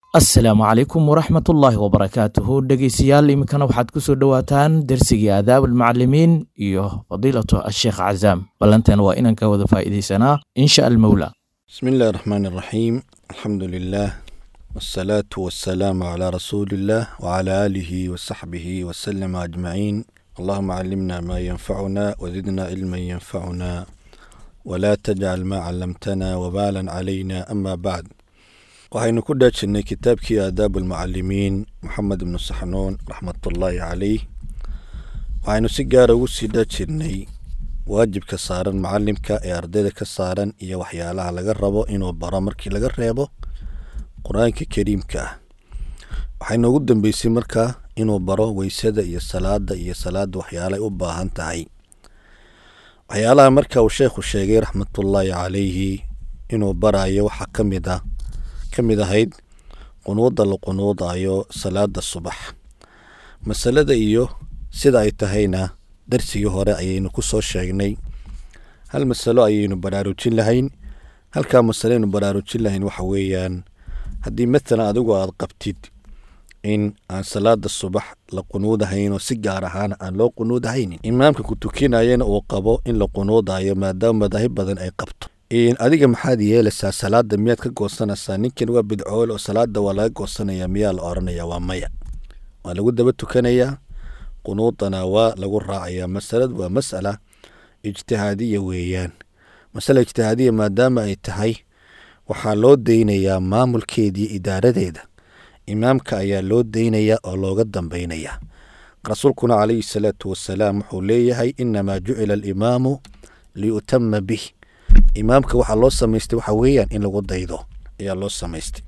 asalaamu calaykum waraxmatullaahi wabarakaatuhu dhegeystayaal iminkana waxaad ku soo dhowaataan dersigii aadaab almucalimiin iyo fadiilatu asheekh cazaam ballanteena waa inaan ka wada faa'iidaysanaa insha almowla بسم الله الرحمن الرحيم الحمد لله والصلاة والسلام على رسول الله وعلى آله وصحبه وسلم أجمعين اللهم علمنا ما ينفعنا وزدنا علما ينفعنا ولا تجعل ما علمتنا وبالا علينا أما بعد waxaynu ku dhaajinay kitaabkii aadaab almucalimiin moxamed ibnu saxnuun raxmatullaahi caleyh waxaynu si gaara ugu sii dhaajirnay waajibka saaran macalimka ee ardayda ka saaran iyo waxyaalaha laga rabo inuu baro markii laga reebo qur-aanka kariimka ah waxaynu ugu dambeysay markaa inuu baro weysada iyo salaada iyo salaada waxyaalay u baahan tahay waxyaalaha marka uu sheekhu sheegay raxmatullaahi caleyhi inuu barayo waxaa ka mid ah ka mid ahayd qunuudda la qunuudayo salaada subax masalada iyo sida ay tahayna darsigii hore ayaynu ku soo sheegnay hal masalo ayaynu baraarujin lahayn halkaa masalo aynu baraarujin lahayn waxa weeyaan haddii matalan adigu aada qabtid in aan salaada subax la qunuudahayn oo si gaar ahaan aan loo qunuudahaynin imaamka ku tukinayana uu qabo in la qunuudayo maadaama madaahib badan ay qabto adiga maxaad yeelaysaa salaada miyaad ka goosanaysaa ninkan waa bidcool oo salaada waa laga goosanaya miyaa la oranaya waa maya waa lagu daba tukanayaa qunuudana waa lagu raacayaa masaladu waa masala ijtihaadiya weeyaan masala ijtihaadiya maadaama ay tahay waxaa loo deynayaa maamulkeedii idaaradeeda imaamka ayaa loo deynayaa oo looga dambaynayaa rasuulkuna calayhi salaatu wasalaam wuxuu leeyahay inamaa jucila alimaamu liyutama bih imaamka waxaa loo samaystay waxa weeyaan in lagu daydo ayaa loo samaystay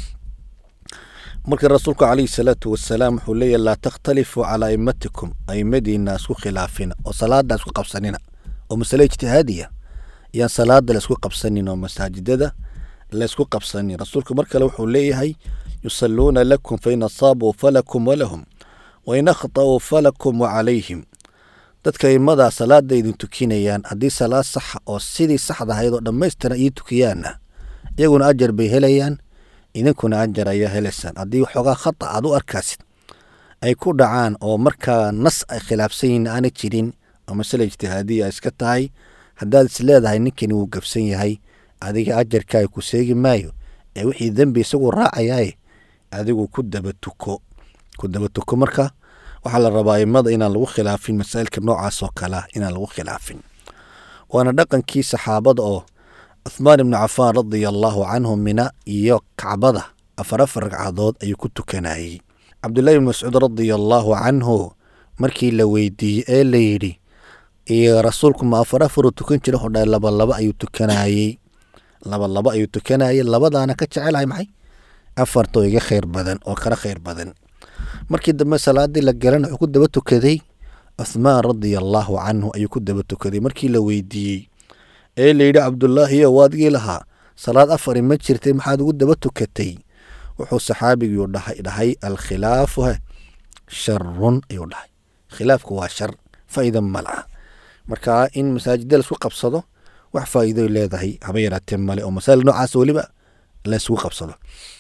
marka rasuulku calayhi salaatu wasalaam wuxuu leeyahy laa takhtalifuu calaa aimatikum aimadiina isku khilaafina oo salaada isku qabsanina oo masale ijtihaadiya ayaan salaada laisku qabsanin oo masaajidada laysku qabsanin rasuulku mar kale wuxuu leeyahay yusalluuna lakum fain asaabuu falakum walahum wain akhta'uu falakum wacalayhim dadka aimadaa salaada idin tukinayaan haddii salaad saxa oo sidii saxda ahayd oo dhammaystiran ii tukiyaanna iyaguna ajar bay helayaan idinkuna ajar ayaa helaysaan haddii waxoogaa khata aad u arkaasid ay ku dhacaan oo markaa nas ay khilaafsan yihiin aana jirin oo masale ijtihaadiya ay iska tahay haddaad is leedahay ninkani wuu gabsan yahay adiga ajarkaa ku seegi maayo ee wixii dembi isagu raacayaaye adigu ku daba tuko ku daba tuko marka waxaa la rabaa aimada inaan lagu khilaafin masaa'ilka noocaas oo kalea inaan lagu khilaafin waana dhaqankii saxaabada oo cuthmaan ibnu cafaan radia allaahu canhu mina iyo kacbada afar afar ragcadood ayuu ku tukanayey cabdullahi ibn mascuud radia allaahu canhu markii la weydiiyey ee la yidhi iyo rasuulku ma afar afaruu tukan jira hodha laba laba ayuu tukanayey laba laba ayuu tukanayey labadaana ka jecelahay maxay afartoo iga khayr badan oo kala khayr badan markii dambe salaadii la galan wuxuu ku daba tukaday cuthmaan radia allaahu canhu ayuu ku daba tukaday markii la weydiiyey ee layidhi cabdulaahiyo waadigii lahaa salaad afari ma jirtay maxaad ugu daba tukatay wuxuu saxaabigii dhahay dhahay alkhilaafu he sharun ayuu dhahay khilaafku waa shar faa'iida ma laha marka in masaajida laisku qabsado wax faa'iidoy leedahay haba yaraatee male oo masaa'il noocaas weliba laysgu qabsado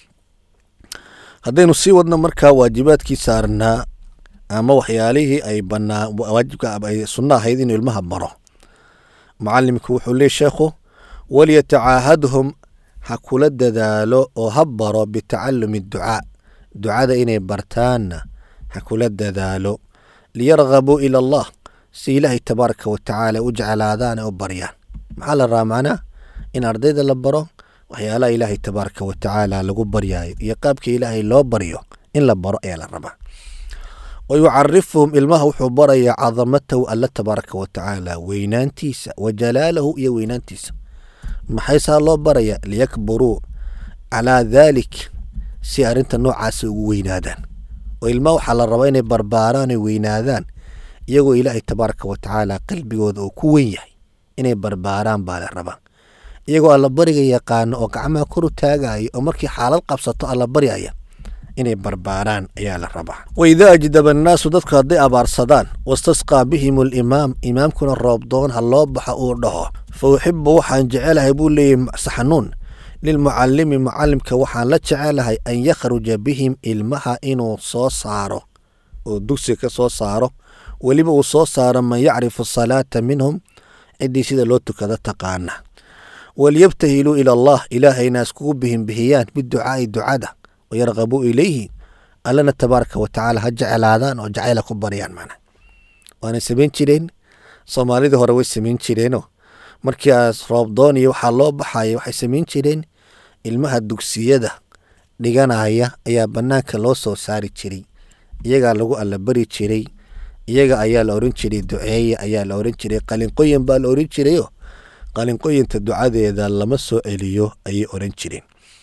haddaynu sii wadno markaa waajibaadkii saarnaa ama waxyaalihii ay banaa waajibka ay sunno ahayd inuu ilmaha baro mucalimku wuxuu leey sheekhu walyatacaahadhum ha kula dadaalo oo ha baro bitacalumi ducaa ducada inay bartaanna ha kula dadaalo liyargabuu ila allah si ilaahay tabaaraka watacaala u jeclaadaan ee u baryaan maxaa la rabaa macnaa in ardayda la baro waxyaalaha ilaahay tabaaraka watacaala lagu baryaayo iyo qaabka ilaahay loo baryo in la baro ayaa la rabaa wa yucarifuhum ilmaha wuxuu barayaa cadamatahu alla tabaaraka watacaala weynaantiisa wa jalaalahu iyo weynaantiisa maxay saa loo baraya liyakburuu calaa daalik si arrinta noocaasa ugu weynaadaan oo ilmaha waxaa la rabaa inay barbaaraan oy weynaadaan iyagoo ilaahay tabaaraka watacaala qalbigooda uu ku weyn yahay inay barbaaraan baa la rabaa iyagoo allabariga yaqaano oo gacmaha kor u taagaya oo markii xaalad qabsato allabaryaya inay barbaaraan ayaa la rabaa waidaa ajdaba annaasu dadku hadday abaarsadaan wastasqaa bihim alimaam imaamkuna roobdoon ha loo baxo uu dhaho fa uxibu waxaan jecelahay buu leeyahy saxanuun lilmucalimi mucalimka waxaan la jecelahay an yakhruja bihim ilmaha inuu soo saaro oo dugsiga ka soo saaro weliba uu soo saaro man yacrifu salaata minhum ciddii sida loo tukado taqaana walyabtahiluu ila allah ilaahayna iskugu bihinbihiyaan biducaai ducada wayarqabuu ilayhi allana tabaaraka watacaala ha jeclaadaan oo jacayla ku baryaan mana waana samayn jireen soomaalidii hore way samayn jireenoo markii aas roobdoon iyo waxaa loo baxaya waxay samayn jireen ilmaha dugsiyada dhiganaya ayaa bannaanka loo soo saari jiray iyagaa lagu allabari jiray iyaga ayaa la oran jiray duceeye ayaa la oran jiray qalinqoyin baa la oran jirayoo qalinqoyinta ducadeeda lama soo celiyo ayay oran jireen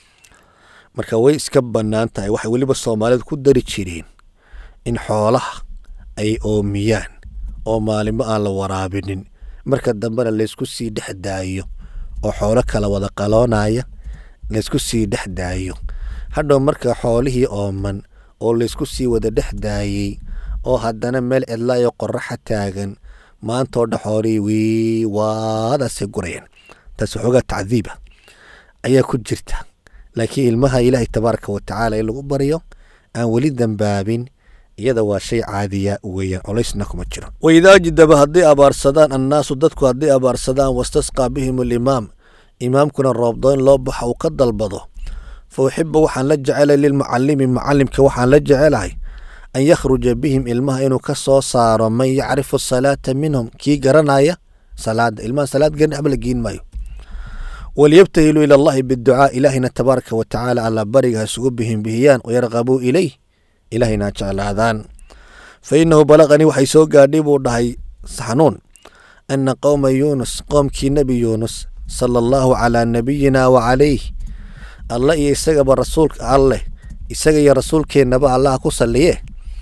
marka way iska bannaan tahay waxay weliba soomaalida ku dari jireen in xoolaha ay oomiyaan oo maalimo aan la waraabinin marka dambena laysku sii dhex daayo oo xoolo kala wada qaloonaya laysku sii dhex daayo hadhow marka xoolihii ooman oo laysku sii wada dhex daayey oo haddana meel cidlaayo qoraxa taagan maantoo dha xoolihii wii waadaasay gurayaan taas waxoogaa tacdiiba ayaa ku jirta laakiin ilmaha ilaahay tabaaraka watacaala in lagu baryo aan weli dambaabin iyada waa shay caadiya weeyaan colaysna kuma jiro waidaa jidaba hadday abaarsadaan annaasu dadku hadday abaarsadaan wastasqaa bihim alimaam imaamkuna roobdoon loo baxa uu ka dalbado fa uxibu waxaan la jecelay lilmucalimi mucalimka waxaan la jecelahay an yakhruja bihim ilmaha inuu ka soo saaro man yacrifu salaata minhum kii garanaya salaada ilmaha salaad garan ama la geen maayo walyabtahiluu ila allahi biducaa ilaahina tabaaraka watacaala alla bariga ha isugu bihinbihiyaan wayarqabuu ilayh ilahayna ha jeclaadaan fa inahu balaqanii waxay soo gaadhay buu dhahay saxnuun ana qowma yuunus qoomkii nebi yuunus sala allahu calaa nabiyina wa calayh alla iyo isagaba rasuulka alleh isaga iyo rasuulkeennaba allaha ku salliye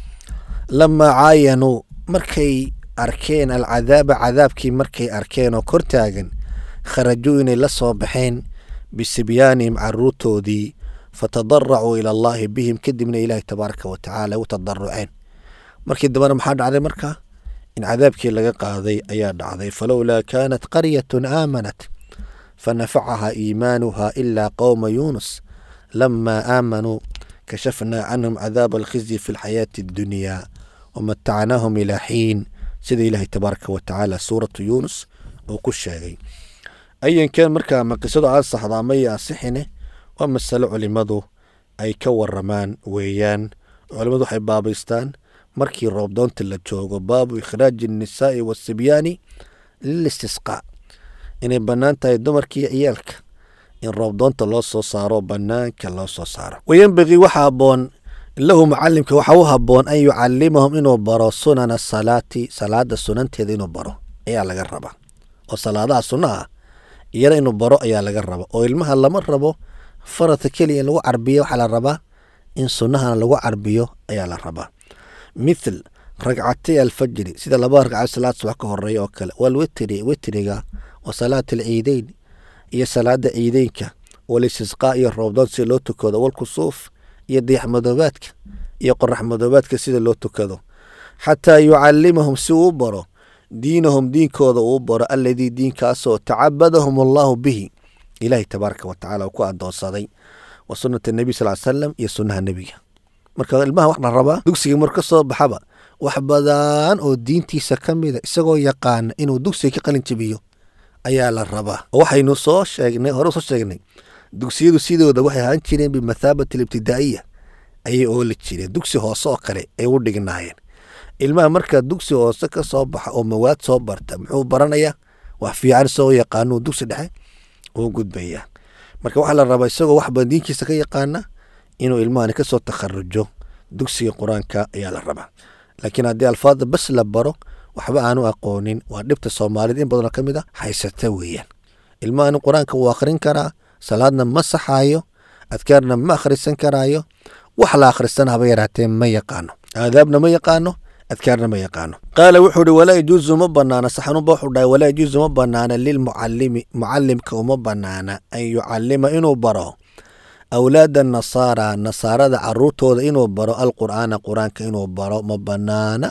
lamaa caayanuu markay arkeen alcadaaba cadaabkii markay arkeen oo kor taagan kharajuu inay la soo baxeen bisibyaanihim caruurtoodii fatadaracuu ila allaahi bihim kadibna ilaahi tabaaraka watacaala u tadaruceen markii dambena maxaa dhacday marka in cadaabkii laga qaaday ayaa dhacday falowlaa kaanat qaryatun aamanat fanafacaha iimaanuha ilaa qowma yuunus lamaa aamanuu kashafnaa canhum cadaaba alkhizyi fi lxayaati addunyaa wamatacnaahum ilaa xiin sida ilaahay tabaaraka watacaala suuratu yuunus uu ku sheegay ayankan markaa ma qisadu aan saxdaa maya asixine waa masalo culimadu ay ka waramaan weeyaan culimadu waxay baabaystaan markii roobdoonta la joogo baabu ikhraaji annisaa'i waasibyaani lilistisqaa inay bannaan tahay dumarkiiyo ciyaalka in roobdoonta loo soo saaro bannaanka loo soo saaro wayenbagii waxa habboon lahu mucalimka waxa u habboon an yucalimahum inuu baro sunana salaati salaada sunanteeda inuu baro ayaa laga rabaa oo salaadaha sunnaha iyana inuu baro ayaa laga raba oo ilmaha lama rabo faradka keliya in lagu carbiyo waxaa la rabaa in sunnahana lagu carbiyo ayaa la rabaa mithal ragcatay alfajri sida laba ragcad salaad subax ka horeeya oo kale walwitri witriga wa salaat alciideyn iyo salaada ciideynka walistisqaa iyo roobdoon sida loo tukado walkusuuf iyo dayax madoobaadka iyo qorax madoobaadka sida loo tukado xataa yucalimahum si uu baro diinahum diinkooda uu baro alladii diinkaasoo tacabadahum allahu bihi ilaahay tabaaraka watacaala uu ku adoonsaday wa sunnata nebi sal salam iyo sunnaha nebiga marka ilmaha wax la rabaa dugsiga mar ka soo baxaba wax badan oo diintiisa ka mida isagoo yaqaana inuu dugsiga ka qalin jabiyo ayaa la rabaa waxaynu soo sheegnay hore soo sheegnay dugsiyadu sidooda waxay ahaan jireen bimathaabati alibtidaa'iya ayay ooli jireen dugsi hoose oo kale ay u dhignaayeen ilmaha markaa dugsi hoose ka soo baxa oo mawaad soo barta muxuu baranayaa wax fiican isagoo yaqaanuu dugsi dhexe uu gudbayaa marka waxaa la rabaa isagoo wax badan diinkiisa ka yaqaana inuu ilmahani kasoo takharujo dugsiga qur-aanka ayaa la rabaa laakiin haddii alfaada bas la baro waxba aanu aqoonin waa dhibta soomaalida in badanoo ka mid a haysata weeyaan ilmahani qur-aanka wuu akhrin karaa salaadna ma saxaayo adkaarna ma akhrisan karaayo wax la akhristana haba yaraatee ma yaqaano aadaabna ma yaqaano adkaarna ma yaqaano qaala wuxuu uhi walaa yajuusu ma banaana saxanuba wuxuu dhahay walaa yajuusu ma banaana lilmucalimi mucalimka uma banaana an yucalima inuu baro awlaada nasaara nasaarada caruurtooda inuu baro alqur'aana qur-aanka inuu baro ma banaana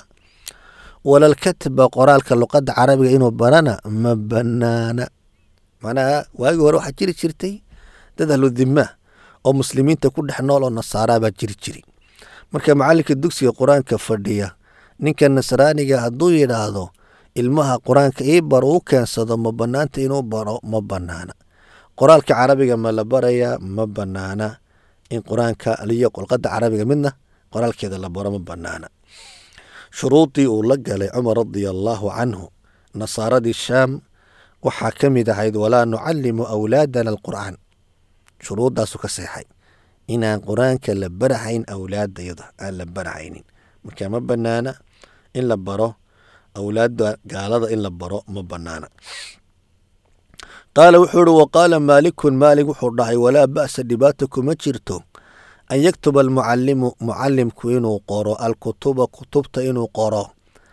walalkatba qoraalka luqadda carabiga inuu barana ma banaana macnaha waagii hore waxaa jiri jirtay dad ahludima oo muslimiinta ku dhex nool oo nasaaraa baa jiri jiri marka macalinka dugsiga qur-aanka fadhiya ninka nasraaniga hadduu yidhaahdo ilmaha qur-aanka ii baro u keensado ma banaanta inuu baro ma banaana qoraalka carabiga ma la barayaa ma banaana in qur-aanka aliyo qolqada carabiga midna qoraalkeeda la baro ma banaana shuruudii uu la galay cumar radia allaahu canhu nasaaradii shaam waxaa ka mid ahayd walaa nucalimu awlaadana alqur'aan shuruuddaasu ka seexay inaan qur-aanka la barahayn awlaadayada aan la barahaynin marka ma banaana in la baro awlaadda gaalada in la baro ma banaana qaala wuxuu uhi waqaala maalikun maalik wuxuu dhahay walaa ba'sa dhibaata kuma jirto an yaktuba almucalimu mucalimku inuu qoro alkutuba kutubta inuu qoro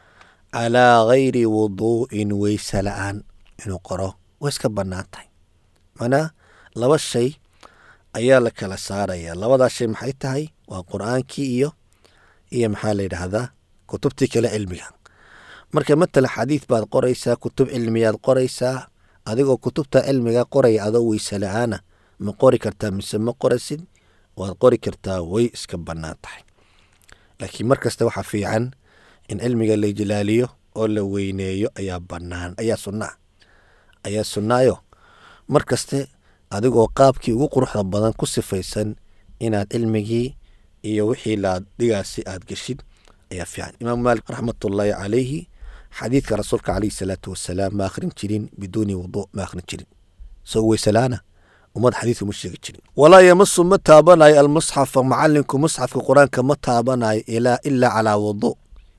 calaa gayri wuduu'in weyse la-aan inuu qoro way iska bannaan tahay manaa laba shay ayaa la kala saaraya labadaas shay maxay tahay waa qur-aankii iyo iyo maxaa la yidhaahdaa kutubtii kale cilmiga marka matala xadiid baad qoraysaa kutub cilmiyaad qoraysaa adigoo kutubta cilmiga qoraya adoo weyse la-aana ma qori kartaa mise ma qorasid waad qori kartaa way iska bannaan tahay laakiin mar kasta waxaa fiican in cilmiga la ijlaaliyo oo la weyneeyo ayaa bannaan ayaa sunnaa ayaa sunnaayo mar kaste adigoo qaabkii ugu quruxda badan ku sifaysan inaad cilmigii iyo wixii laadhigaasi aad geshid ayaa fiican imaam maalik raxmatullaahi calayhi xadiidka rasuulka calayhi salaatu wasalaam ma akhrin jirin biduuni wuduu ma akhrin jirin isagoo weysalaana ummad xadiidka ma sheegi jirin walaa yamasu ma taabanayo almusxafa macalinku musxafka qur-aanka ma taabanayo ilaa ilaa calaa wuduu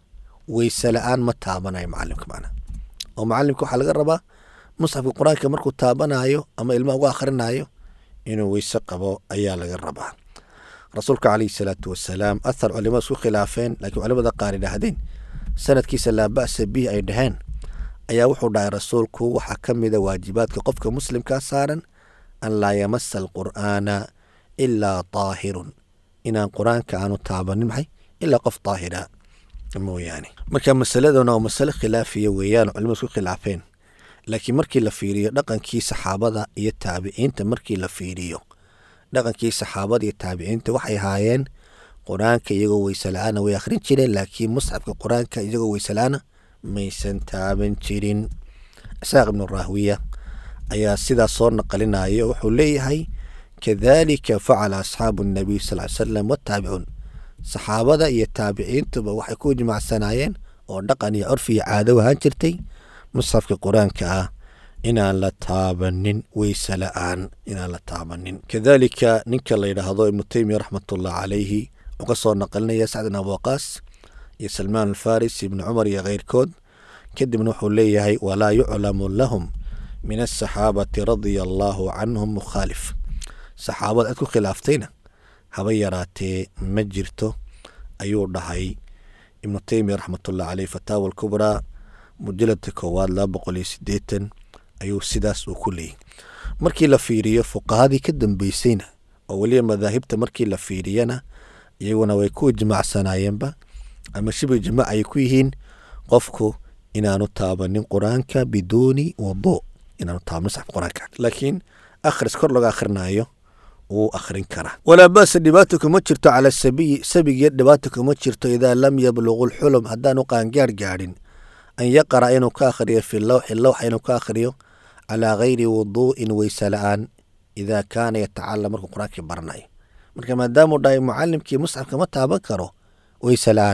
weyse la-aan ma taabanayo macalimka macnaha oo macalimka waxaa laga rabaa musxafka qur-aanka markuu taabanayo ama ilmaha uga akhrinayo inuu weyse qabo ayaa laga rabaa rasuulka calayhi salaatu wasalaam athar culimada isku khilaafeen laakiin culimada qaar idhaahdeen sanadkiisa laa ba'sa bihi ay dhaheen ayaa wuxuu dhahay rasuulku waxaa ka mida waajibaadka qofka muslimkaa saaran an laa yamasa alqur'aana ilaa taahirun inaan qur-aanka aanu taabanin maxay ilaa qof daahira mooyaane marka masaladana waa masale khilaafiya weeyaan culimadu isku khilaafeen laakiin markii la fiiriyo dhaqankii saxaabada iyo taabiciinta markii la fiiriyo dhaqankii saxaabada iyo taabiciinta waxay ahaayeen qur-aanka iyagoo weyse la-aana way akhrin jireen laakiin musxafka qur-aanka iyagoo weyse la-aana maysan taaban jirin isaaq ibnu rahwiya ayaa sidaas soo naqalinaya wuxuu leeyahay kadalika facala asxaabu nabiy sal ly salam wataabicuun saxaabada iyo taabiciintuba waxay ku jimaacsanaayeen oo dhaqan iyo curfi iyo caado ahaan jirtay musxafka qur-aanka ah inaan la taabanin weyse la-aan inaan la taabanin kadalika ninka la yidhaahdo ibnu teymiya raxmatullah calayhi wuxuu ka soo naqalinaya sacd bin abuwaqaas iyo salmaan alfaris ibnu cumar iyo keyrkood kadibna wuxuu leeyahay walaa yuclamu lahum min asaxaabati radia allaahu canhum mukhaalif saxaabada cid ku khilaaftayna haba yaraatee ma jirto ayuu dhahay ibnu teymiya raxmatullah caleyh fataawa alkubraa mujaladka koowaad laba boqol iyo sideetan ayuu sidaas uu ku leeyay markii la fiiriyo fuqahadii ka dambeysayna oo weliba madaahibta markii la fiiriyana iyaguna way ku ijmaacsanaayeenba ama shibi ijmaac ay ku yihiin qofku inaanu taabanin qur-aanka biduuni wuduu inaanu taabanin musxafka qur-aanka laakiin akhris kor laga akhrinayo wuu akhrin karaa walaa ba'sa dhibaata kuma jirto cala sabiyi sabigiyo dhibaata kuma jirto idaa lam yabluqu lxulum haddaanu qaangaar gaadhin an yaqra inuu ka akhriyo fi lawxi lawxa inuu ka akhriyo calaa gayri wuduu'in weyse la-aan idaa kaana yatacalam markuu qur-aankii baranayo marka maadaamuu dhahay mucalimkii musxafka ma taaban karo weyse la-aan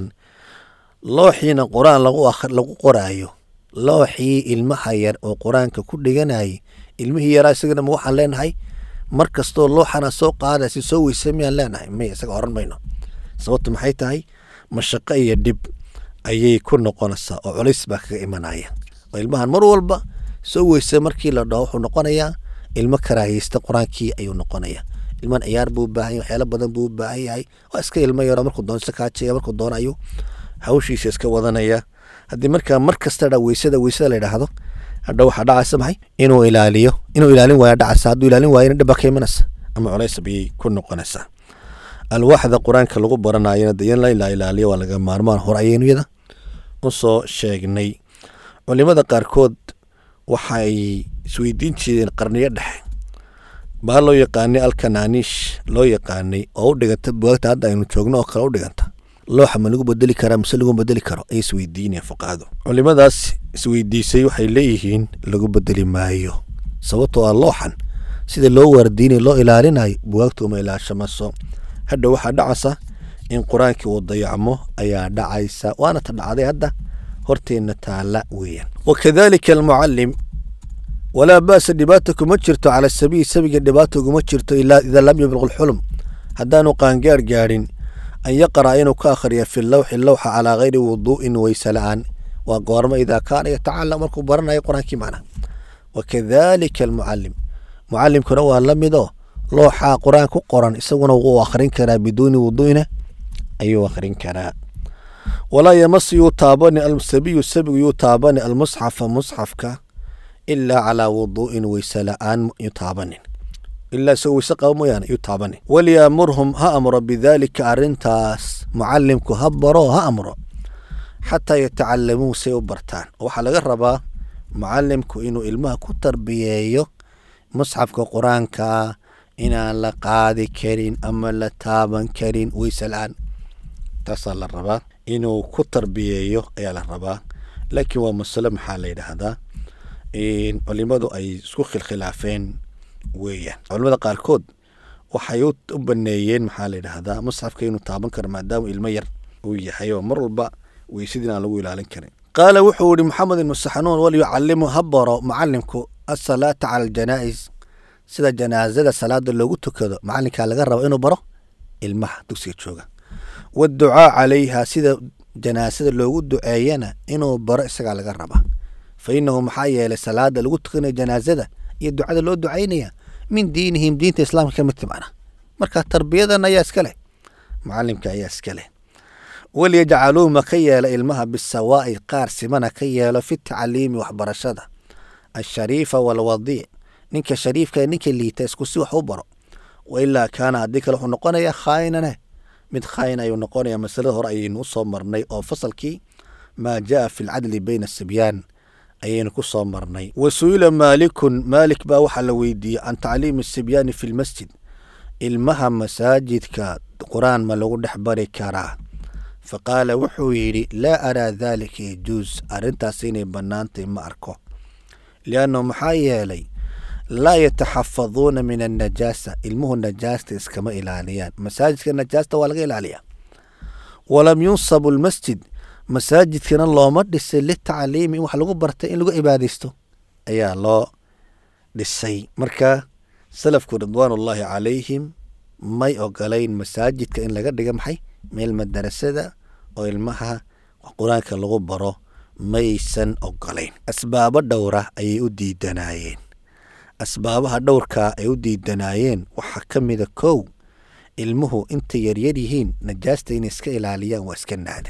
looxiina qur-aan lagu qoraayo looxii ilmaha yar oo qur-aanka ku dhiganayay ilmihii yaraa isagana ma waxaan leenahay mar kastoo looxana soo qaadaysa soo weyse miyaan leenahay may isaga oran mayno sababtu maxay tahay mashaqo iyo dhib ayay ku noqonaysaa oo culays baa kaga imanaya oo ilmahan mar walba soo weyse markii la dhaho wuxuu noqonayaa ilmo karaahiyeysta qur-aankii ayuu noqonaya ilman ciyaar buu u baahan yahay waxyaalo badan buu u baahan yahay waa iska ilmo yaro markuu doono iska kaajaya markuu doono ayuu hawshiisa iska wadanaya haddii markaa mar kasta dha weysada weysada la yidhaahdo hadha waxaa dhacaysa maxay inuu ilaaliyo inuu ilaalin waaya dhacaysa hadduu ilaalin waayana dhib baa ka imanaysa ama culays bayay ku noqonaysaa alwaaxda qur-aanka lagu baranayana de in la ilaaliyo waa laga maarmaan hor ayaynu yada u soo sheegnay culimada qaarkood waxay isweydiin jireen qarniyo dhexe baa loo yaqaanay alkanaaniish loo yaqaanay oo u dhiganta bugaagta hadda aynu joogno oo kale u dhiganta looxa ma lagu bedeli karaa mise lagu bedeli karo ay isweydiinayaan fuqahadu culimadaas isweydiisay waxay leeyihiin lagu bedeli maayo sababtoo ah looxan sida loo waardiinay loo ilaalinayo bugaagtu uma ilaashamaso hadha waxaa dhacaysa in qur-aankii uu dayacmo ayaa dhacaysa waana ta dhacday hadda horteenna taala weeyaan wakadalika almucalim walaa ba'sa dhibaata kuma jirto cala sabiyi sabiga dhibaata uguma jirto ilaa idaa lam yabluq lxulm haddaanu qaangaar gaadhin an yaqra'a inuu ka akhriya fi lawxi lawxa calaa gayri wuduu'in weyse la'aan waa goormo idaa kaana yatacalam markuu baranayo qur-aankii macna wakadalika almucalim mucalimkuna waa la midoo looxaa qur-aan ku qoran isaguna wuu akhrin karaa biduuni wuduu'ina ayuu akhrin karaa walaa yamasu yuu taabani alsabiyu sabigu yuu taabani almusxafa musxafka ilaa calaa wuduu'in weyse la'aan yuu taabanin ilaa isagoo weyse qaba mooyaane yuu taabanin walyaamurhum ha amro bidaalika arrintaas mucalimku ha baro ha amro xataa yatacalamuu say u bartaan oo waxaa laga rabaa mucalimku inuu ilmaha ku tarbiyeeyo musxafka qur-aanka inaan la qaadi karin ama la taaban karin weyse la-aan taasaa la rabaa inuu ku tarbiyeeyo ayaa la rabaa laakiin waa masalo maxaa la yidhaahdaa culimadu ay isku khilkhilaafeen weeyaan culimada qaarkood waxay u baneeyeen maxaa la yidhaahdaa musxafka inuu taaban karo maadaama ilmo yar uu yahay oo mar walba weysadii aan lagu ilaalin karin qaala wuxuu yihi maxamed ibnu saxnuun walyucalimu ha baro mucalimku asalaata cala aljanaa'is sida janaazada salaada loogu tukado macalinkaa laga rabo inuu baro ilmaha dugsiga jooga waadducaa calayha sida janaasada loogu duceeyana inuu baro isagaa laga raba fa inahu maxaa yeelay salaada lagu tukanayo janaazada iyo ducada loo ducaynaya min diinihim diinta islaamka ka mid timana marka tarbiyadan ayaa iska leh mucalimka ayaa iska leh walyajcaluu ma ka yeelo ilmaha bisawaa'i qaar simana ka yeelo fi tacliimi waxbarashada ashariifa walwadiic ninka shariifka ninka liita isku si wax u baro wailaa kaana haddii kale wuxuu noqonayaa khaayinane mid khaayin ayuu noqonaya masalada hore ayaynu usoo marnay oo fasalkii maa jaa fi lcadli bayna asibyaan ayaynu ku soo marnay wa su-ila maalikun maalik baa waxaa la weydiiyey can tacliimi asibyaani fi lmasjid ilmaha masaajidka qur-aan ma lagu dhex bari karaa fa qaala wuxuu yidhi laa araa daalika yajuus arrintaas inay bannaantay ma arko liannahu maxaa yeelay laa yataxafaduuna min annajaasa ilmuhu najaasta iskama ilaaliyaan masaajidka najaasta waa laga ilaaliyaa walam yunsabu lmasjid masaajidkana looma dhisay litacliimi in wax lagu bartay in lagu cibaadaysto ayaa loo dhisay marka salafku ridwaanullaahi calayhim may ogolayn masaajidka in laga dhiga maxay meel madarasada oo ilmaha qur-aanka lagu baro maysan ogolayn asbaabo dhowra ayay u diidanaayeen asbaabaha dhowrkaa ay u diidanaayeen waxaa ka mida kow ilmuhu intay yaryar yihiin najaasta inay iska ilaaliyaan waa iska naadir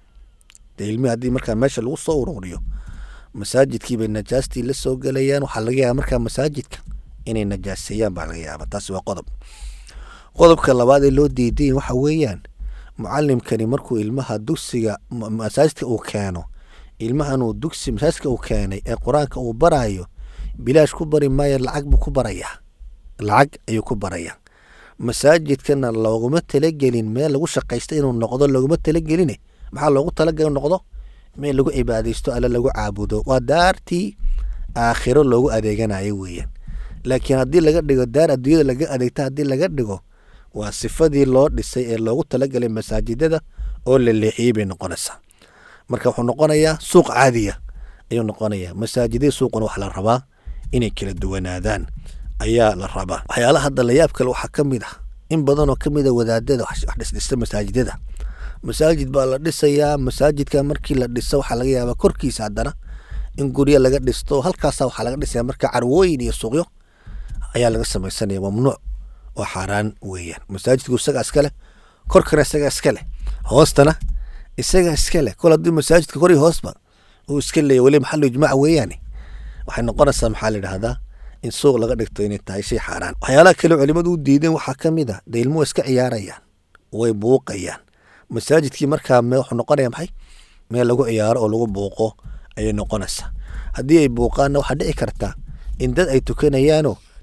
dee ilmihii haddii markaa meesha lagu soo ururiyo masaajidkii bay najaastii la soo gelayaan waxaa laga yaaba markaa masaajidka inay najaaseeyaan baa laga yaaba taasi waa qodob qodobka labaad ee loo diidayin waxa weeyaan mucalimkani markuu ilmaha dugsiga masaajidka uu keeno ilmahan uu dugsi masaajidka uu keenay ee qur-aanka uu baraayo bilaash ku bari maayo lacag buu ku barayaa lacag ayuu ku barayaa masaajidkana looguma talagelin meel lagu shaqaysta inuu noqdo looguma talageline maxaa loogu talagala noqdo meel lagu cibaadaysto alle lagu caabudo waa daartii aakhiro loogu adeeganayo weeyaan laakiin haddii laga dhigo daar adduunyada laga adeegta haddii laga dhigo waa sifadii loo dhisay ee loogu talagalay masaajidada oo la leexiyey bay noqonaysaa marka wuxuu noqonayaa suuq caadiya ayuu noqonayaa masaajidii suuquna wax la rabaa inay kala duwanaadaan ayaa la rabaa waxyaalaha hadda layaab kale waxaa ka mid ah in badanoo ka mid a wadaadada wax dhisdhista masaajidada masaajid baa la dhisayaa masaajidka markii la dhiso waxaa laga yaabaa korkiisa haddana in guryo laga dhisto halkaasa waxaa laga dhisaya marka carwooyin iyo suuqyo ayaa laga samaysanaya mamnuuc oo xaaraan weeyaan masaajidku isagaa iska leh korkana isagaa iska leh hoostana isagaa iska leh kol haddii masaajidka kor iyo hoosba uu iska leeya weli maxalu ijmaac weeyaane waxay noqonaysaa maxaa la yidhahdaa in suuq laga dhigto inay tahay shay xaaraan waxyaalaha kale culimadu u diideen waxaa ka mid ah dee ilmuhu iska ciyaarayaan way buuqayaan masaajidkii markaa wuxuu noqonaya maxay meel lagu ciyaaro oo lagu buuqo ayay noqonaysaa haddii ay buuqaanna waxaa dhici karta in dad ay tukanayaanoo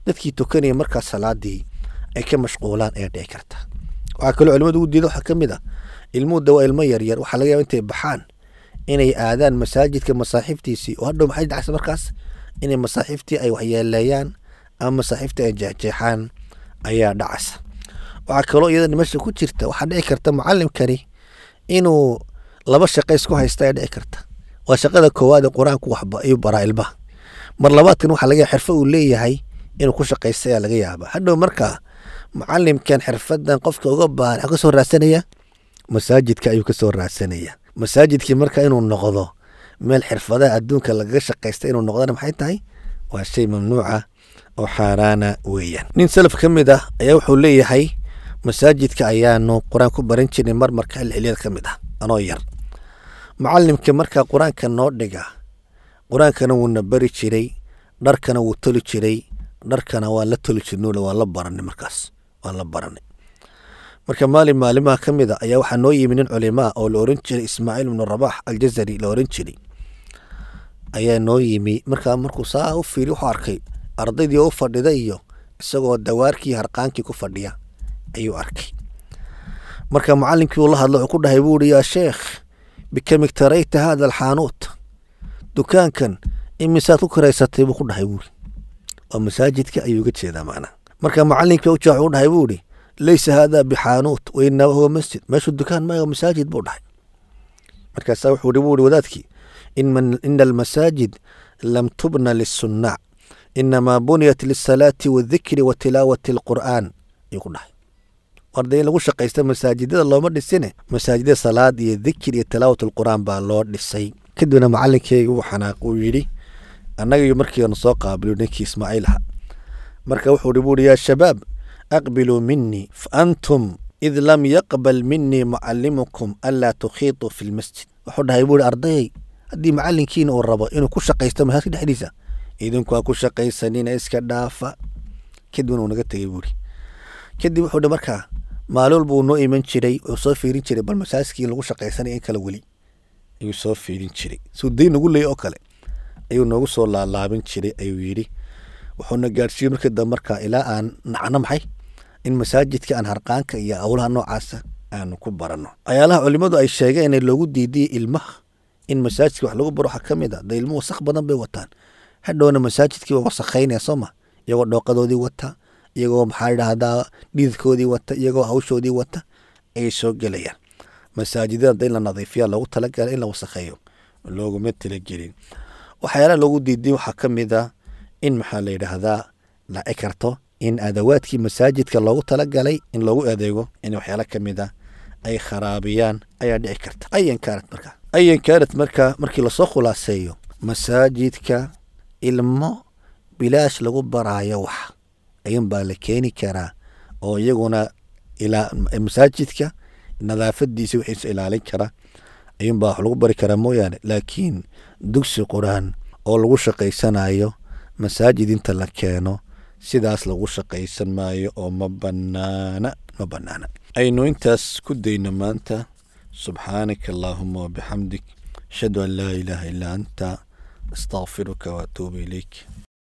dadkii tukanaya markaas salaadii ay ka mashquulaan ayaa dhici karta waxaa kaloo culimadu ugu diida waxaa ka mid ah ilmuhu de waa ilmo yaryar waxaa laga yaba intay baxaan inay aadaan masaajidka masaaxiiftiisii oo hadhow maxay dhacaysa markaas inay masaaxiiftii ay waxyeeleeyaan ama masaaxiiftii ay jeexjeexaan ayaa dhacaysa waxaa kaloo iyadana meesha ku jirta waxaa dhici karta mucalimkani inuu laba shaqo isku haysta ayaa dhici karta waa shaqada koowaad ee qur-aanku waxba ayuu baraa ilmaha mar labaadkan waxaa laga yaaba xirfo uu leeyahay inuu ku shaqaysta ayaa laga yaaba hadhow markaa mucalimkan xirfadan qofka uga baahan waxuu kasoo raadsanaya masaajidka ayuu kasoo raadsanaya masaajidkii marka inuu noqdo meel xirfadaha adduunka lagaga shaqaysta inuu noqdana maxay tahay waa shay mamnuuca oo xaaraana weeyaan nin salaf ka mid ah ayaa wuxuu leeyahay masaajidka ayaanu qur-aan ku baran jirnay mar marka xilli xiliyada ka mid ah anoo yar macalimka markaa qur-aanka noo dhiga qur-aankana wuuna bari jiray dharkana wuu toli jiray dharkana waa la toli jirnole waa la baranay markaas waa la baranay marka maalin maalimaha ka mid a ayaa waxaa noo yimi nin culimaa oo la oran jiray ismaaciil ibnu rabax aljazari la oran jiray ayaa noo yimi markaa markuu saa u fiiri wuxuu arkay ardaydii oo u fadhida iyo isagoo dawaarkii harqaankii ku fadhiya ayuu arkay marka macalinkii uu la hadlo wuxuu ku dhahay buu ihi yaa sheekh bikam iktarayta hada alxaanuut dukaankan imisaad ku karaysatay buu ku dhahay buuri waa masaajidka ayuu uga jeedaa macnaha marka macalinkii u jaac u dhahay buu ihi laysa hada bixaanuut wainama huwa masjid meeshuu dukaan maayo masaajid buu dhahay markaasaa wuxuu ihi buu ihi wadaadkii ina almasaajid lam tubna lisunnac inamaa buniyat lisalaati waadikri wa tilaawati alqur'aan ayuu ku dhahay warda in lagu shaqaysta masaajidada looma dhisine masaajidada salaad iyo dikir iyo tilaawat alqur'aan baa loo dhisay kadibna macalinkeyga uu xanaaq uu yidhi annaga markiina soo qaabilo ninkii ismaaciil aha marka wuxuu hi buuhi yaa shabaab aqbiluu minii faantum id lam yaqbal minii mucalimukum anlaa tukhiituu fi lmasjid wuxuu dhahay buuhi ardayay haddii macalinkiina uu rabo inuu ku shaqaysto masaajidka dhexdiisa idinku ha ku shaqaysanina iska dhaafa kadibna uu naga tegey buuhi kadib wuxuu hi markaa maalin walba uu noo iman jiray wuxuu soo fiirin jiray bal masaajidkii in lagu shaqaysanaya in kale weli ayuu soo fiirin jiray suu dayn nagu leeyay oo kale ayuu noogu soo laalaabin jiray ayuu yidhi wuxuuna gaadhsiiyey markii dambe markaa ilaa aan nacno maxay in masaajidka aan harqaanka iyo awlaha noocaasa aanu ku baranno ayaalaha culimmadu ay sheegeen in loogu diidiyey ilmaha in masaajidka wax lagu baro waxaa ka mid a dee ilmuhu wasaq badan bay wataan hadhowna masaajidkii waa wasakhaynaya soo ma iyagoo dhooqadoodii wata iyagoo maxaa idhaahdaa dhididkoodii wata iyagoo hawshoodii wata ayay soo gelayaan masaajidada in la nadiifiya loogu talagala in la wasakheeyo looguma talagelin waxyaalaha loogu diiday waxaa ka mid a in maxaa la yidhaahdaa laci karto in adawaadkii masaajidka loogu talagalay in loogu adeego in waxyaala ka mid a ay kharaabiyaan ayaa dhici karta ayan kaanat markaa ayan kaanat markaa markii lasoo khulaaseeyo masaajidka ilmo bilaash lagu baraayo wax ayun baa la keeni karaa oo iyaguna ilaa masaajidka nadaafadiisa wixiisa ilaalin kara ayuunbaa wax lagu bari karaa mooyaane laakiin dugsi qur-aan oo lagu shaqaysanayo masaajid inta la keeno sidaas lagu shaqaysan maayo oo ma banaana ma banaana aynu intaas ku dayno maanta subxaanaka allaahuma wabixamdik ashhadu an laa ilaaha illaa anta astaqfiruka waatuubu ilayk